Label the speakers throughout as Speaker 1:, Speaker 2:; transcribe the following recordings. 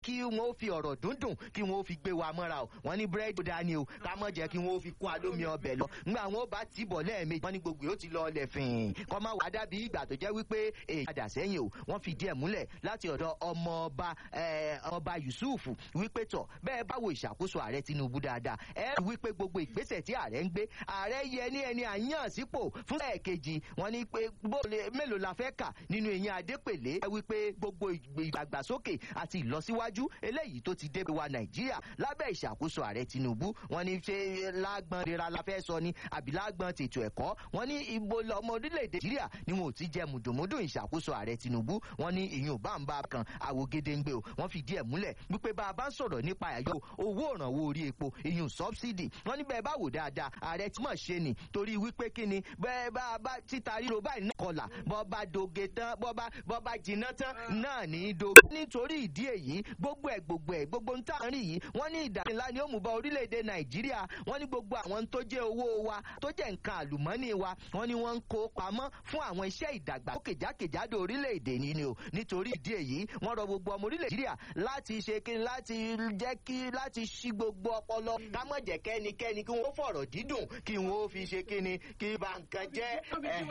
Speaker 1: kí wọn ó fi ọ̀rọ̀ dúndùn kí wọn ó fi gbé wa mọ́ra o wọn ní búrẹ́dì dání o ká mọ̀ jẹ́ kí wọn ó fi kún alómi ọbẹ̀ lọ nígbà wọn ó bá tì bọ̀ lẹ́ẹ̀mejì wọn ní gbogbo yóò ti lọ ọlẹ̀ fìn kọ́ máa wà dàbí ìgbà tó jẹ́ wípé èyí padà sẹ́yìn o wọ́n fi díẹ̀ múlẹ̀ láti ọ̀dọ̀ ọmọọba ọba Yusuf wípé tọ̀ bẹ́ẹ̀ bá wo ìṣàkóso ààrẹ Tinubu dáadáa ẹ rí wípé gbogbo ìgbésẹ̀ tí ààrẹ ń gbé ààrẹ yẹ ní ẹni àyàn sípò fún ẹ̀ẹ̀kejì wọn ní pé mélòó la fẹ́ kà nínú eyín Adépèlé ẹ wípé gbogbo ìdàgbàsókè àti ìlọsíwájú eléyìí tó ti dé wa Nàìjíríà lábẹ́ ìṣàkóso ààrẹ Tinubu wọn ní ṣe lágbọn rira la fẹ́ sọ ni àbí lágbọn tètò ẹ̀kọ́ wọn ní ibo ọmọ orílẹ̀-èdè Nàìjíríà ni wọn ò ti jẹ mùdùmùdù ìṣàkóso ààrẹ Tinubu wọn ní ìyún báńbá kan àwògedengbe o wọn fìdí ẹ̀ múlẹ̀ wípé bá a bá ń sọ̀rọ̀ nípa àyọ owó ìrànwọ́ orí epo ìyún sọ́bsidì wọn ní bẹ́ẹ̀ bá wò dáadáa ààrẹ tí mọ̀ ṣe ni torí wípé kí ni bẹ́ẹ̀ bá a bá títa ríro báyìí náà kọlà bọ́ bá doge tán bọ́ bá bọ́ bá jiná tán náà ní í do. nítorí ìdí èyí gbogbo ẹ̀ gbogbo ẹ̀ gbogbo ń tàn rí yìí wọ́n ní ìdàgbé ńlá ni ó mú bá orílẹ̀-èdè Nàìjíríà wọ́n ní gbogbo àwọn tó jẹ́ owó wa tó jẹ́ nǹkan àlùmọ́nì wa wọ́n ní wọ́n ń kó pamọ́ fún àwọn iṣẹ́ ìdàgbàsókè jákèjádò orílẹ̀-èdè ní ni o nítorí ìdí èyí wọ́n rọ gbogbo ọmọ orílẹ̀ Nàìjíríà láti ṣe kí láti jẹ́ kí láti ṣí gbogbo ọpọlọ ká má jẹ́ kẹ́nikẹ́ni kí wọ́n fọ̀rọ̀ dídùn kí wọ́n fi ṣe kí ni kí bá nǹkan jẹ́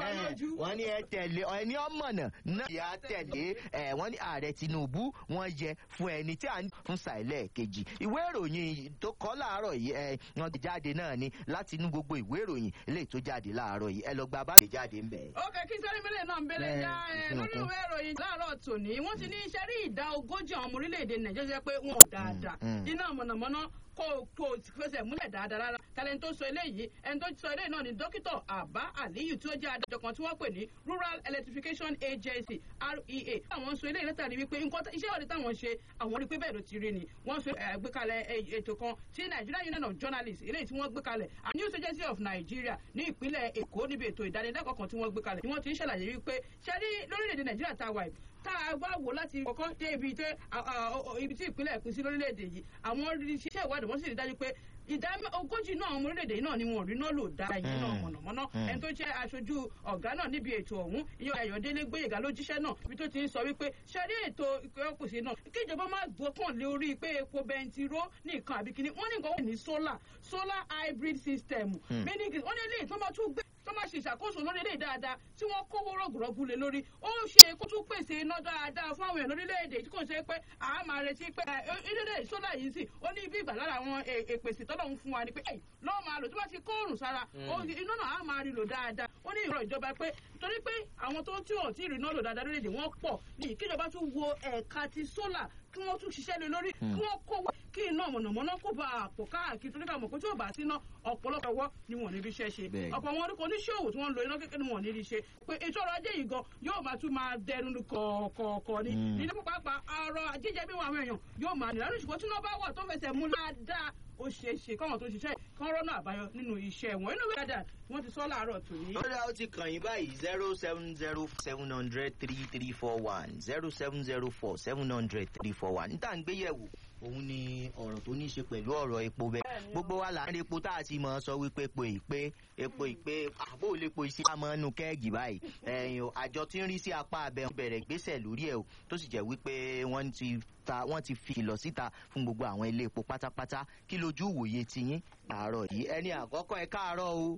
Speaker 1: wọ́n ní ẹ tẹ̀lé ẹni ọmọnà náà yà á tẹ̀lé wọ́n ní ààrẹ Tinubu wọ́n yẹ fún ẹni tí a ní fún sàìlẹ̀ kejì ìwé ìròyìn tó kọ láàárọ̀ yìí ẹ wọ́n ti jáde náà ni láti inú gbogbo ìwé ìròyìn eléyìí tó jáde láàárọ̀ yìí ẹ lọ gba bá lè jáde ń bẹ̀.
Speaker 2: ó kẹ́ kí sẹ́rí mílẹ̀ náà ń bẹ̀rẹ̀ já ẹ lórí ìwé ìròyìn láàárọ̀ tòní wọ́n ti ní iṣẹ́ rí ìdá ogójì àwọn ọmọ orílẹ̀-èdè Nàìjíríà pé wọn ò dáadáa iná mọ̀nàmọ́ná kó kó fẹsẹ̀ múlẹ̀ dáadáa rárá tẹ́lẹ̀ tó sọ eléyìí ẹni tó sọ eléyìí náà ni dókítà Àbá Àlíyù tí ó jẹ́ adájọ́ kan tí wọ́n pè ní Rural Electrification Agency REA. àwọn sọ eléyìí látàrí wípé nǹkan iṣẹ́ ìwádìí táwọn ṣe àwọn rí pé bẹ́ẹ̀ ló ti rí ni wọ́n sọ àgbékalẹ̀ ètò kan tí Nigerian Union of Journalists eléyìí tí wọ́n gbé kalẹ̀ News Agency of Nigeria ní ìpínlẹ̀ Èkó níbi ètò ìdánilẹ́kọ̀ọ́ kan tí wọ́n gbé kalẹ̀ ni wọ́n ti ń ṣàlàyé wípé ṣe rí lórílẹ̀‐èdè Nàìjíríà tá a wà yìí tá a bá wò láti kọ́kọ́ dé ibi tí ibi tí ìpínlẹ̀ ẹ̀kún sí lórílẹ̀‐èdè yìí àwọn iṣẹ́ ìwádìí wọ́n sì rí dájú pé ìdá ogójì náà ọmọ orílẹ̀-èdè yìí náà ni wọn ò rí náà lò dára yìí náà mọ̀nàmọ́ná ẹni tó jẹ́ aṣojú ọ̀gá náà níbi ètò ọ̀hún ìyẹn Ayọ̀délé Gbóyèga ló jíṣẹ́ náà ibi tó ti ń sọ wípé ṣẹ́rí ètò ìkọ́kùsí náà kí ìjọba má gbọ́kàn lé orí pé epo bẹntiró nìkan àbí kíní wọ́n ní nǹkan wọ́n ní solar solar hybrid system meaning wọ́n ní eléyìí tó máa tún gbé tó máa ṣe ìṣàkóso lórí ilé dáadáa tí wọ́n kówó rọ̀gùrọ̀gù lé lórí ó ṣe kó tún pèsè iná dáadáa fún àwọn èèyàn lórílẹ̀‐èdè tí kò ṣe pé a máa retí pé ilé sólà yìí sì ó ní ibi ìgbà lára àwọn èpèsè tọ́lọ́hún fún wa ni pé lọ́wọ́ máa lò tó bá ti kó òrùn sára iná náà á máa rí lò dáadáa ó ní ìrọ̀ ìjọba pé torí pé àwọn tó tí ò tí ì rí iná lò dáadáa lórílẹ̀‐èdè wọ́n pọ̀ ní kíjọba tún wo ẹ̀ka ti sólà kí wọ́n tún ṣiṣẹ́ lé lórí kí wọ́n kó wá kí iná mọ̀nàmọ́ná kó bá àpò káàkiri torí ká mọ̀ pé tí ò bá síná ọ̀pọ̀lọpọ̀ ọwọ́ ni wọ́n níbi iṣẹ́ ṣe ọ̀pọ̀ àwọn orúkọ oníṣòwò tí wọ́n ń lo iná kékeré ni wọ́n níbi iṣẹ́ pé ètò ọrọ̀ ajé yìí gan yóò máa tún máa dẹnu kọ̀ọ̀kọ̀ ni nínú pápá ọrọ̀ jíjẹ bí àwọn èèyàn yóò máa nìlànà ṣùgbọ́n tí wọ́n bá wà tó fẹsẹ̀ mú dáadáa ó ṣeé ṣe káwọn tó ṣiṣẹ́ kán rọ́nà àbáyọ nínú iṣẹ́ wọn inú wíwádà wọ́n ti sọ láàárọ̀ tòní.
Speaker 1: ó dá ó ti kàn yín báyìí zero seven zero seven hundred three three four one zero seven zero four seven hundred three four one níta ń gbéyẹ̀wò òun ni ọ̀rọ̀ tó ní í ṣe pẹ̀lú ọ̀rọ̀ epo bẹ́ẹ̀ gbogbo wa là ń rí epo tá a ti mọ̀ sọ wípé epo ìpè epo ìpè àbò lépo iṣẹ́ àmọ́ inú kẹ́ẹ̀gì báyìí ẹ̀yìn o àjọ tí ń rí sí apá abẹ́ bẹ̀rẹ̀ gbésẹ̀ lórí ẹ̀ o tó sì jẹ́ wípé wọ́n ti ta wọ́n ti fi ìlọ síta fún gbogbo àwọn ilé epo pátápátá kí lójú ìwòye tiyín àárọ̀ yìí ẹni àkọ́kọ́ ẹ káàárọ̀ o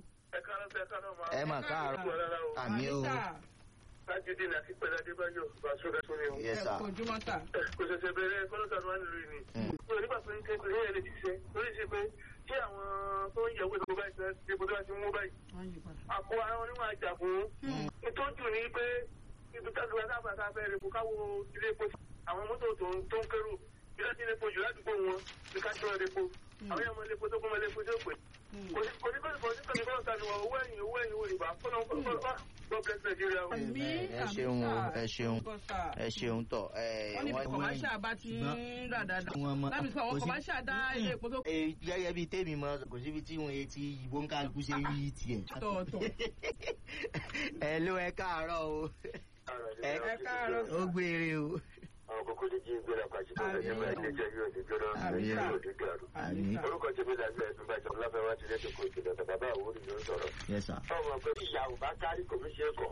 Speaker 1: ẹ mà káàárọ̀ àmì o
Speaker 3: lájídé ní àti pẹ̀lú adébáyọ̀ bàṣọdá tó ní o.
Speaker 1: Yes, sir.
Speaker 2: ojúmọ́ sà.
Speaker 3: kò ṣẹ̀ṣẹ̀ bẹ̀rẹ̀ kọ́lọ́tà ló wà nílùú yìí ni. mo nígbà pé ní kékeré yẹn lè ṣiṣẹ́ lórí ṣe pé ṣé àwọn tó ń yẹ̀wò ìdìbò báyìí ṣe ṣe bó tó bá ti mú báyìí. àpò àwọn onímọ̀ àjà fún. ìtọ́jú ni pé ibi tájú wa sábà tá a fẹ́ repo káwo ilé epo àwọn mọ́tò tó ń kérò bí láti ilé epo jù ládùúgbò wọn ní ká tó repo àwọn yàrá ilé epo tó kún mọ́ ilé epo tó pè. kò ní kò ní kò ní kò ní kò ní kò ní owó ẹ̀yìn owó ẹ̀yìn owó ìbá fọ́nà fọ́nà God bless Nigeria.
Speaker 1: ẹ ṣeun o ẹ ṣeun ẹ ṣeun tọ ẹ
Speaker 2: wọ́n ní bí kọ̀máṣà bá ti ń rà dáadáa láti sọ àwọn kọ̀máṣà dá ilé epo tó.
Speaker 1: gẹ́gẹ́ bíi tèmi mọ kò síbi tí wọ́n ti ìbò ń kálukú ṣe rí tiẹ̀.
Speaker 2: tọ̀ọ̀tọ̀.
Speaker 1: ẹ ló ẹ káàárọ̀ o
Speaker 2: ẹ káàárọ̀.
Speaker 1: ó gbére o.
Speaker 3: àwọn kókó lè jí ìgbéra pàṣẹ tó lẹ́yìn bá ilé jẹ́ yóò ní jóná
Speaker 1: Àmín.
Speaker 3: yóò ní dàrú.
Speaker 1: Àmín.
Speaker 3: orúkọ tèmi dàgbà ẹ̀sùn bàjẹ́ ọ̀làfẹ́ wá ti lẹ́tọ̀ọ́ kó ìjìnlẹ̀ bàbá àwòrán ló ń sọ̀rọ̀.
Speaker 1: Yes, sir.
Speaker 3: ọmọ pé ìyá ò bá kárí kò fi ṣe é kọ̀